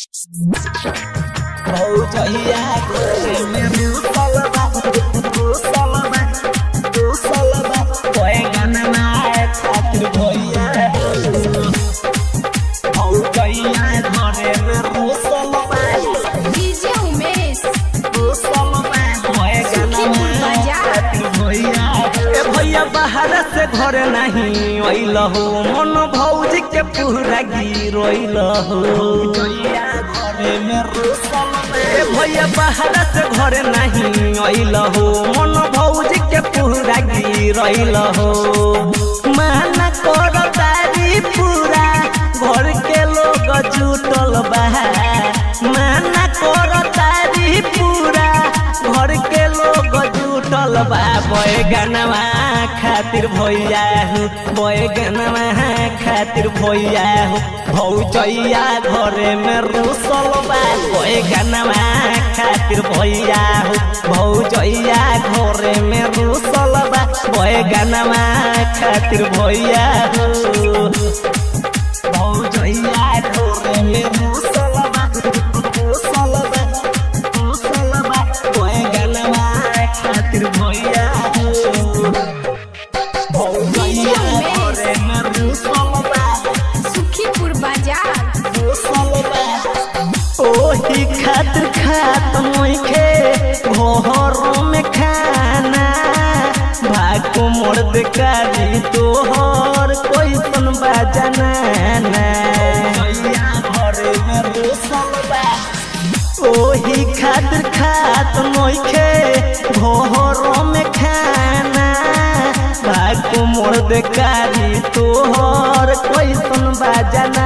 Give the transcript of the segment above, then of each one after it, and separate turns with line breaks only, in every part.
भौजैया घरे में रूसल बा रूसल बा रूसल बा बैगन नाय खातिर भैया भौजैया घरे में रूसल बा
डीजे उमेश
रूसल बा बैगन
सुखीपुर
नाय
बाजार।
खातिर भैया ए भैया बाहर से घर नहीं अइल हो मन भौजी के पूरा गिरोइल हो भौजैया घरे में रूसल बा ए भैया बाहर से घर नहीं अइल हो मन भौजी के पूरा गिरोइल हो माना कर तारी पूरा घर के लोग जुटल बा माना कर तारी पूरा घर के लोग जुटल बा बैगनवा खातिर भैया हो बैगनवा खातिर भैया हो भौजैया घरे में रूसल बा बैगनवा खातिर भैया हो भौजैया घरे में रूसल बा बैगनवा खातिर भैया हो भौजैया घरे में रूसल बा रूसल बा रूसल बा बैगनवा खातिर भैया हो भौजैया घरे में रूसल बा
सुखीपुर बाजार
ओही खातिर खात मोइखे घरों में खाना भाको मोर्द कारी तोहर कोई सुन बजाना ओही खातिर खात मोइखे घरों में खाना भाको मोर्द कारी तोहर कोई सुन बजाना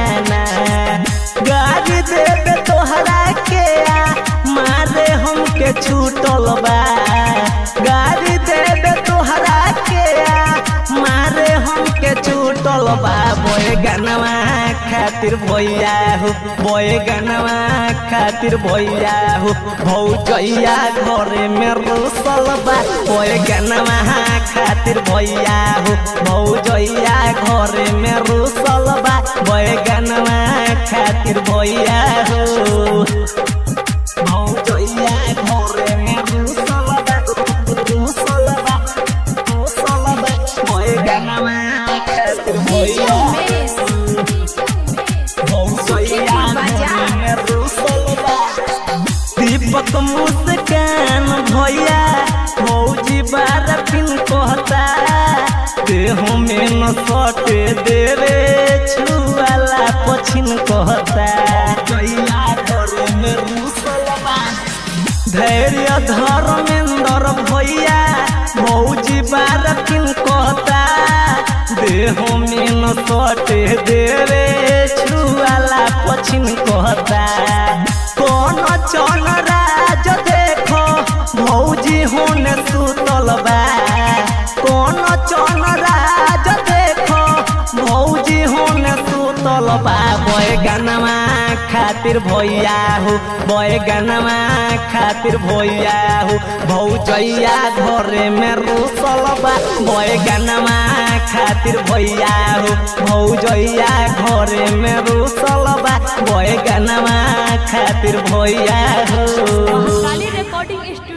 गाड़ी देवे तोहरा के आ मारे हमके छूटल बा गाड़ी देवे तोहरा के आ मारे हमके छूटल बा बोए गनवा खातिर भैया हो बोए गनवा खातिर भैया हो भौजैया घरे में रूसल बा बोए गनवा खातिर भैया हो भौजैया घरे में रूसल बा बोए गनवा खातिर भैया हो भौजैया घरे में रूसल बा रूसल बा रूसल बा बोए गनवा खातिर
डीजे
भैया
उमेश
भौजैया घरे में रूसल बा दीपक मुस्कान भैया भौजी बार फिन कहता देह में न सटे देवे छुआला पछिन कहता धैर्य धर्मेंद्र भैया भौजी बार फिन कहता देह में न सटे देवे छुआला पछिन कहता कौन चल राज देखो भौजी होने सुतल बा कौन चल राज देखो भौजी होने सुतल बा बैगनवा खातिर भैया हो बैगनवा खातिर भैया हो भौजैया घरे में रूसल बा बैगनवा खातिर भैया हो भौजैया घरे में रूसल बा बैगनवा खातिर भैया हो
काली रिकॉर्डिंग स्टूडियो